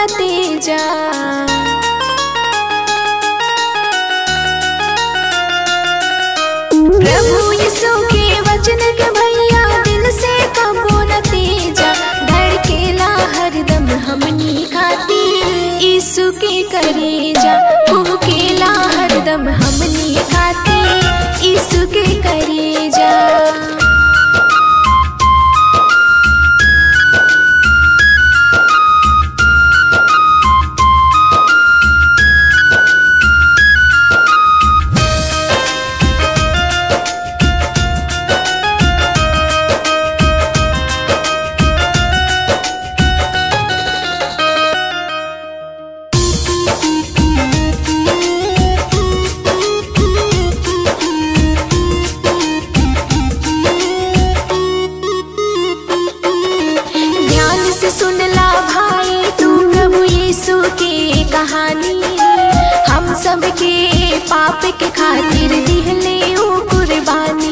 तेजा प्रभु यीशु के वचन के भैया दिल से कबो न तेजा धड़केला हरदम हमनी खाती यीशु के करेजा कुहकेला हरदम हमनी खाती यीशु के करेजा ध्यान से सुन ला भाई तू प्रभु यीशु की कहानी हम सब के पाप के खातिर दिहले ऊ कुर्बानी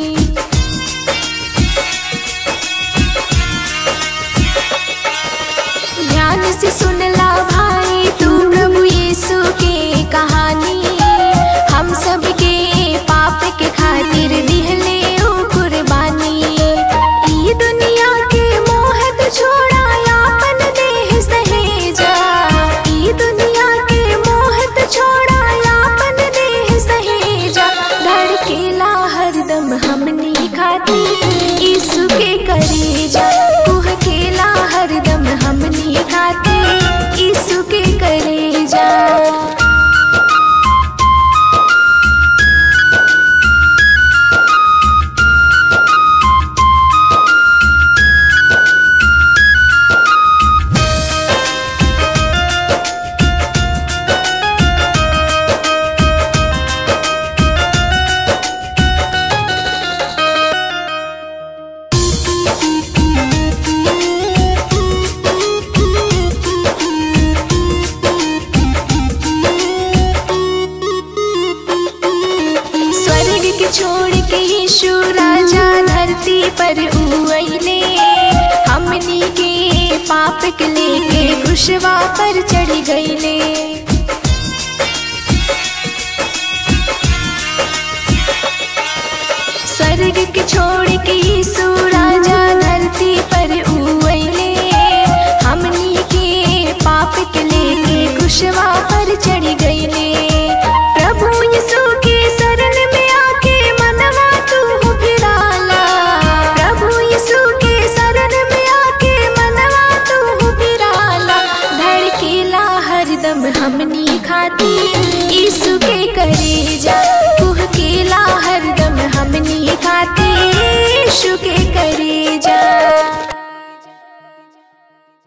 ध्यान से सुन ला भाई तू प्रभु यीशु की कहानी हम सब के पाप के खातिर दिहले ऊ कुर्बानी ई दुनिया के मोहत छोड़ा यापन देह सहेजा ई दुनिया के मोहत छोड़ा यापन देह सहेजा धड़केला हरदम हमनी खाती यीशु के करेजा कुहकेला हरदम हमनी खाती यीशु के करेजा स्वर्ग के छोड़ के यीशु राजा धरती पर उइले हमनी के पाप के लेके क्रूसवा पर चढ़ गईले स्वर्ग के छोड़ के यीशु राजा धरती पर उइले हमनी के पाप के लेके क्रूसवा पर चढ़ गईले प्रभु यीशु के शरण में आके मनवा तू फिराला प्रभु यीशु के शरण में आके मनवा तू फिराला धड़केला हरदम हमनी खाती